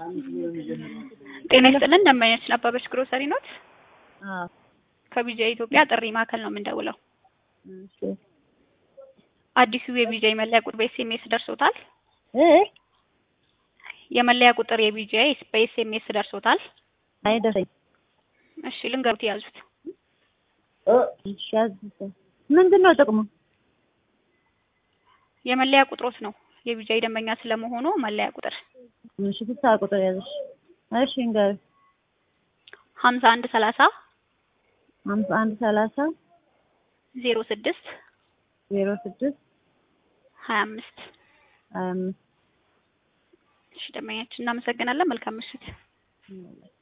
ጤና ይስጥልን ደንበኛችን አበበች ግሮሰሪ ኖት? አዎ ከቢጂአይ ኢትዮጵያ ጥሪ ማዕከል ነው የምንደውለው። እሺ አዲሱ የቢጂአይ መለያ ቁጥር በኤስኤምኤስ ደርሶታል? እ የመለያ ቁጥር የቢጂአይ በኤስኤምኤስ ደርሶታል? አይደረኝ እሺ ልንገሩት ያዙት። እሺ ያዝዘ ምንድን ነው ጥቅሙ? የመለያ ቁጥሮት ነው የቢጂአይ ደንበኛ ስለመሆኑ መለያ ቁጥር እሺ ስልሳ ቁጥር ያዝሽ። እሺ እንገር ሀምሳ አንድ ሰላሳ ሀምሳ አንድ ሰላሳ ዜሮ ስድስት ዜሮ ስድስት ሀያ አምስት ሀያ አምስት እሺ ደንበኛችን እናመሰግናለን። መልካም ምሽት።